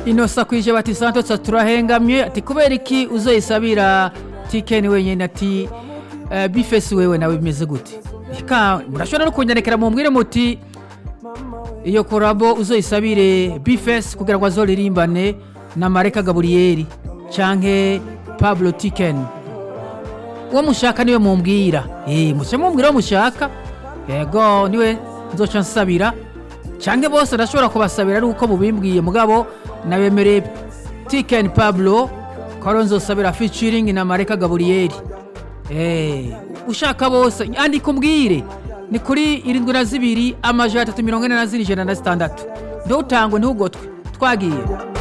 inosa kwije bati santos turahengamye ati kubera iki uzoyisabira tikeni wenyine ati eh, bifesi wewe nawe bimeze gute Ika, murashobora no kunyanekera mumbwire muti iyo korabo uzoyisabire bifesi kugira ngo azoririmbane na mareka gaburiyeri canke pablo tiken uwo mushaka niwe mumbwira eh muce mumbwira uwo mushaka yego niwe nzoca nsabira canke bose ndashobora kubasabira ari uko mubimbwiye mugabo nabemereye tiken pablo ko ariwe nzosabira featuring na mareka gaburiyeri eh ushaka bose andika umbwire ni kuri irindwi na zibiri amajana atatu mirongo ine na zine ijana na zitandatu ntutangwe ntugotwe twagiye